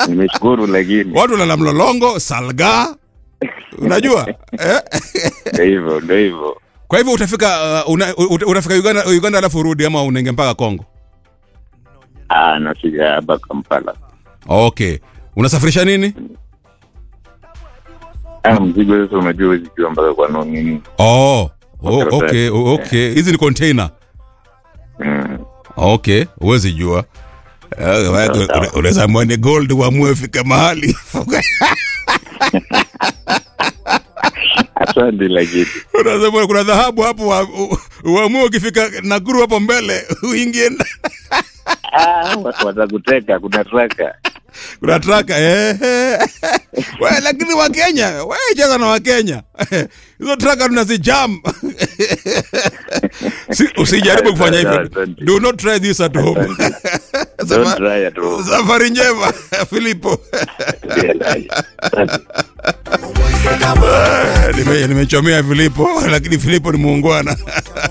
nimeshukuru lakini watu lala mlolongo salga unajua eh? ndio hivyo ndio hivyo kwa hivyo utafika uh, una, uta- utafika uganda uganda alafu urudi ama unenge mpaka congo ah nafika hapa kampala okay unasafirisha nini ah mzigo sasa unajua huwezi jua mpaka kwa nini oh, oh Karatasi. okay oh, okay hizi ni container mm. okay huwezi jua Eh, sawa. una- unaweza amua ni gold uamue fika mahali asante lakini unasema kuna dhahabu hapo wa- u- uamue ukifika nakuru hapo mbele uingie ndani. ah watu watakuteka kuna traka kuna traka eh. we, lakini wakenya we cheza na wakenya hizo traka tunazijam si, usijaribu kufanya hivyo Asante. do not try this at home don't Safa- try at all safari njema filipo Yeah, asante. Nime- nimechomea filipo lakini filipo ni muungwana